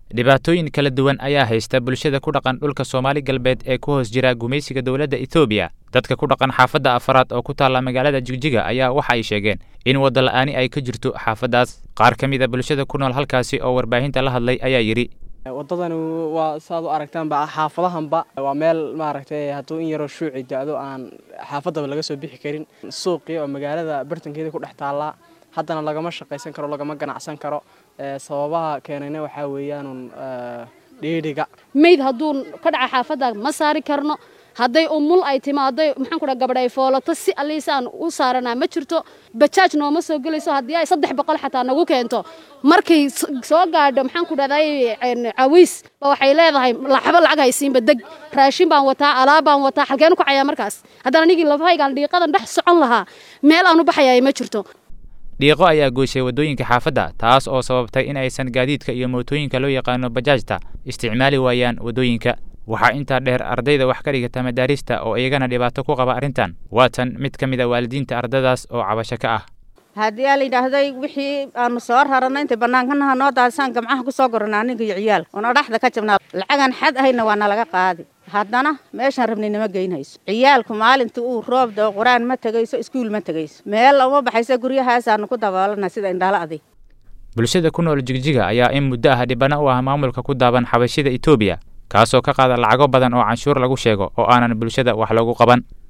dhibaatooyin kala duwan ayaa haysta bulshada ku dhaqan dhulka soomaali galbeed ee ku hoos jira gumaysiga dowladda etoobiya dadka ku dhaqan xaafadda afaraad oo ku taalla magaalada jigjiga ayaa waxa ay sheegeen in wadda la'aani ay ka jirto xaafaddaas qaar ka mid a bulshada ku nool halkaasi oo warbaahinta la hadlay ayaa yidhi waddadani waa saaad u aragtaanba xaafadahanba waa meel maaragtay hadduu in yaroo shuuci da-do aan xaafaddaba laga soo bixi karin suuqii oo magaalada bartankeeda ku dhex taallaa haddana lagama shaqaysan karo lagama ganacsan karo sababaha keenayna waxaa weeyaanun dhiidhiga mayd hadduu ka dhaca xaafadda ma saari karno hadday umul ay timaaday maxaan ku dhaha gabadh ay foolato si alliisaan u saaranaa ma jirto bajaaj nooma soo gelayso haddii ay saddex boqol xataa nagu keento markay soo gaadho maxaan ku dhahday cawiis ba waxay leedahay laxbo lacag haysiinba deg raashin baan wataa alaab baan wataa halkeenu kacayaa markaas haddana anigii lafahaygaan dhiiqadan dhex socon lahaa meel aan u baxayay ma jirto dhiiqo ayaa goyshay waddooyinka xaafadda taas oo sababtay in aysan gaadiidka iyo mootooyinka loo yaqaano bajaajta isticmaali waayaan waddooyinka waxaa intaa dheer ardayda wax ka dhigata madaarista oo iyagana dhibaato ku qaba arrintan waa tan mid ka mid a waalidiinta ardadaas oo cabasho ka ah haddii aa la yidhaahday wixii aanu soo rarana intay bannaankanaha noo daadisaan gamcaha ku soo gorana aniga iyo ciyaal oona dhaxda ka jabnaa lacagan xad ahayna waa nalaga qaadi haddana meeshaan rabnay nama geynhayso ciyaalku maalintii uu roob dao qur-aan ma tegayso iskuul ma tegayso meel uma baxayso guryahaasaanu ku daboolana sida indhaala adig bulshada ku nool jigjiga ayaa in muddo ah dhibana u ah maamulka ku daaban xabashida etoobiya kaasoo ka qaada lacago badan oo canshuur lagu sheego oo aanan bulshada wax loogu qaban